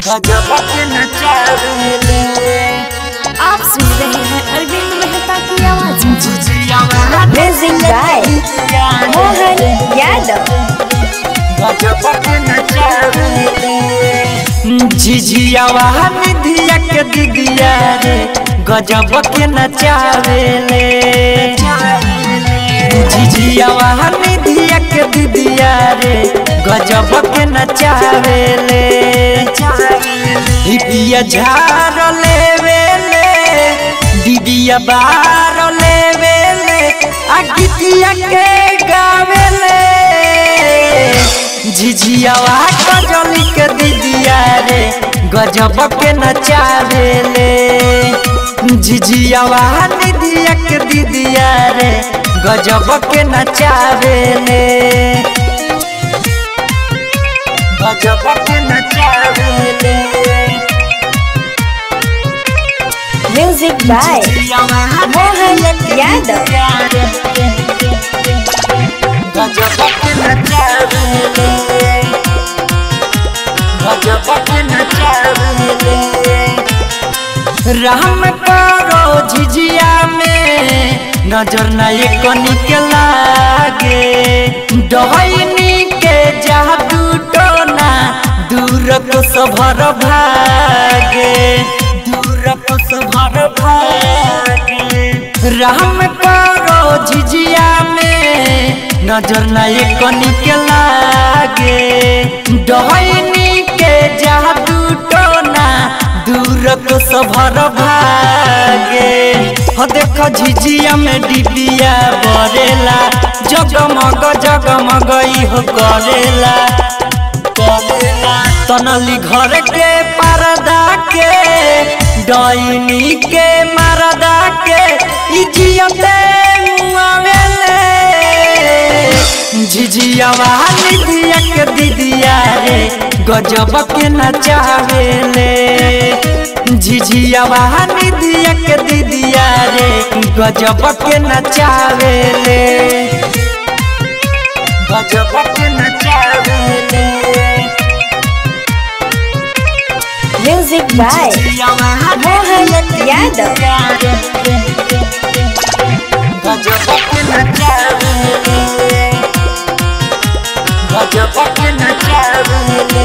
गजब के नचावेले आप सुन रहे हैं अरविंद मेहता की आवाज जिजियावा Music by Mohan Yadav. गजब के नचावेले झिझियावा निधिया के दिदिया रे गजब के नचावेले झिझियावा निधिया के दिदिया रे गजब के नचावेले हिपिया झार लेवेले दीदिया बार लेवेले आ गीतिया के गावेले झिझियावा कजली के दीदिया रे गजब के नचावेले झिझियावा निधिया के दीदिया रे गजब के नचावेले गजब के नचावेले Music by Mohan Yadav. गजब के नचावेले गजब के नचावेले रहम करो झिझिया में नजर न कनी के लागे डहनी के जादू टोना दूर को सभर भागे दूर को सभर भागे रहम करो झिझिया में नजर न कनी के लागे डहनी के जादू टोना दूर को सभर भागे हो देखो झिझिया में डिबिया बरेला जगमग जगमग हो करेला करेला तनली घर के परदा के डैनी के मरदा के इजियते मुआवेले झिझियावा निधिया के दीदिया रे गजब के नचावेले झिझियावा निधिया के दीदिया रे गजब के नचावेले गजब के नचावेले Music by Mohan Yadav. गजब के नचावेले गजब के नचावेले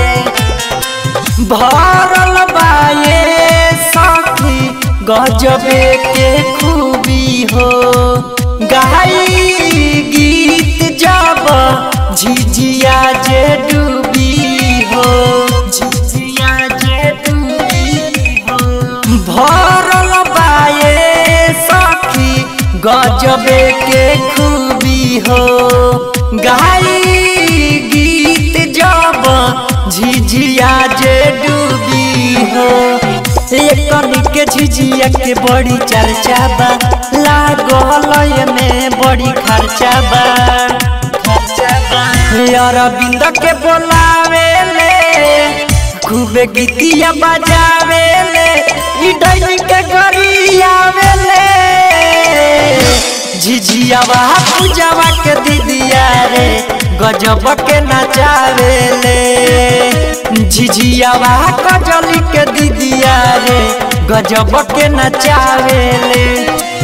भरल बाए साथी गजबे के खूबी हो गाई गीत जब झिझिया जे डूबी हो झिझिया जे डूबी हो भरल बाए सखी गजबे के खूबी हो गाई गीत जब झिझिया जे डूबी हो एकनी के झिझिया के बड़ी चर्चा बा लागल में बड़ी खर्चा बा खर्चा बा अरविंद के बोलावे ले खूबे गीतिया बजावे ले ई डैनी के गरियावे ले झिझियावा पूजावा के दीदिया रे गजब के नचावे ले झिझियावा कजली के दीदिया रे गजब के नचावे ले